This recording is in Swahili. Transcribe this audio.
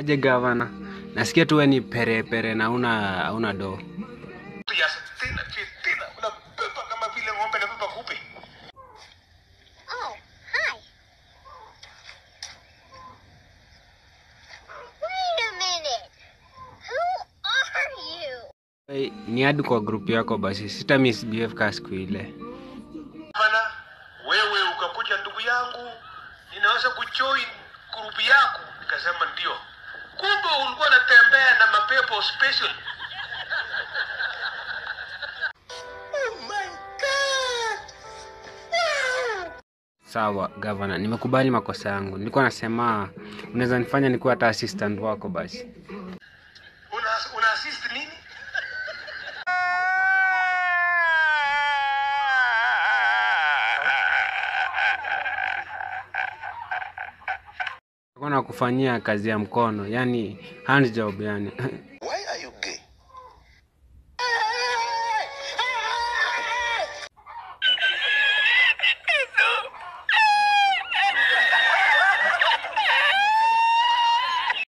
Aje gavana, nasikia tu wewe ni perepere na una una do. ya tena tena unabeba kama vile ng'ombe na beba kupe. Oh, hi. Wait a minute. Who are you? Hey, ni hadi kwa group yako basi, sita misbehave ka siku ile. Bana, wewe ukakuja ndugu yangu, ninaweza kujoin grupu yako. Nikasema ndio. Kumbe ulikuwa unatembea na mapepo special. Oh my God. Wow. Sawa gavana, nimekubali makosa yangu. Nilikuwa nasema unaweza nifanya nikuwa hata assistant wako basi. Una, una assist nini? Nilikuwa nakufanyia kazi ya mkono, yani hand job yani. Why